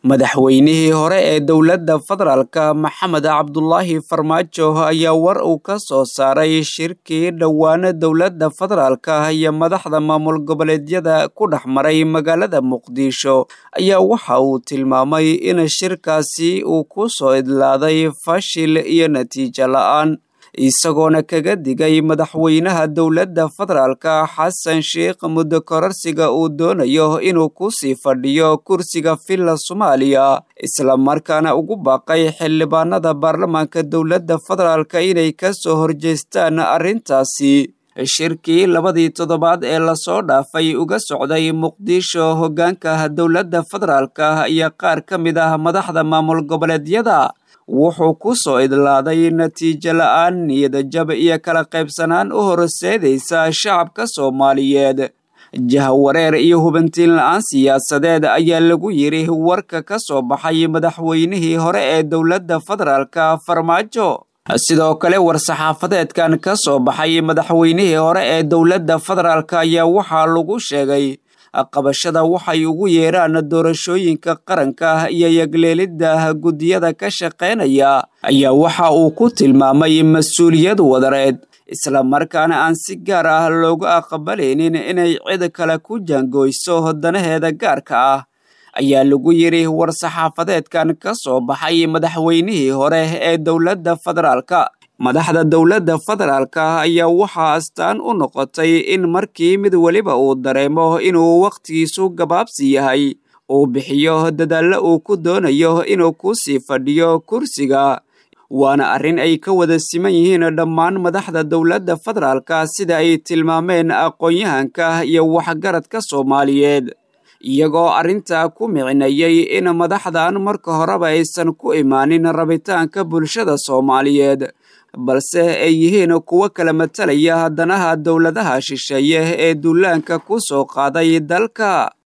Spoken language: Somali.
madaxweynihii hore ee dowladda federaalka maxamed cabdulaahi farmaajo ayaa war uu ka soo saaray shirkii dhowaana dowladda federaalka iyo madaxda maamul goboleedyada ku dhex maray magaalada muqdisho ayaa waxa uu tilmaamay in shirkaasi uu ku soo idlaaday fashil iyo natiijo la-aan isagoona kaga digay madaxweynaha dowladda federaalka xasan sheikh muddo kororsiga uu doonayo inuu ku sii fadhiyo kursiga villa soomaaliya islamarkaana ugu baaqay xildhibaanada baarlamaanka dowladda federaalka inay ka soo horjeestaan arrintaasi shirkii labadii toddobaad ee lasoo dhaafay uga socday muqdisho hoggaanka dowladda federaalka iyo qaar ka mid ah madaxda maamul goboleedyada wuxuu ku soo idlaaday natiijo la-aan niyadajab iyo kala qaybsanaan u horseedaysa shacabka soomaaliyeed jahwareer iyo hubantiin la-aan siyaasadeed ayaa lagu yidhi warka ka soo baxay madaxweynihii hore ee dowladda federaalka farmaajo sidoo kale war-saxaafadeedkan ka soo baxay madaxweynihii hore ee dowladda federaalka ayaa waxaa lagu sheegay qabashada waxay ugu yeeraan doorashooyinka qaranka iyo yagleelidda guddiyada ka shaqaynaya ayaa waxa uu ku tilmaamay mas-uuliyad wadareed islamarkaana aan si gaar ah loogu aqbalaynin inay cid kale ku jaangoyso danaheeda gaarka ah ayaa lagu yidhi war-saxaafadeedkan ka soo baxay madaxweynihii hore ee dowladda federaalka madaxda dowladda federaalka ayaa waxaa astaan u noqotay in markii mid weliba uu dareemo inuu wakhtigiisu gabaabsi yahay uu bixiyo dadaallo uu ku doonayo inuu ku sii fadhiyo kursiga waana arrin ay ka wada siman yihiin dhammaan madaxda dowladda federaalka sida ay tilmaameen aqoon-yahanka iyo waxgaradka soomaaliyeed iyagoo arrintaa ku micinayay in madaxdan marka horeba aysan ku imaanin rabitaanka bulshada soomaaliyeed balse ay yihiin kuwo kala matalaya danaha dowladaha shisheeye ee duulaanka ku soo qaaday dalka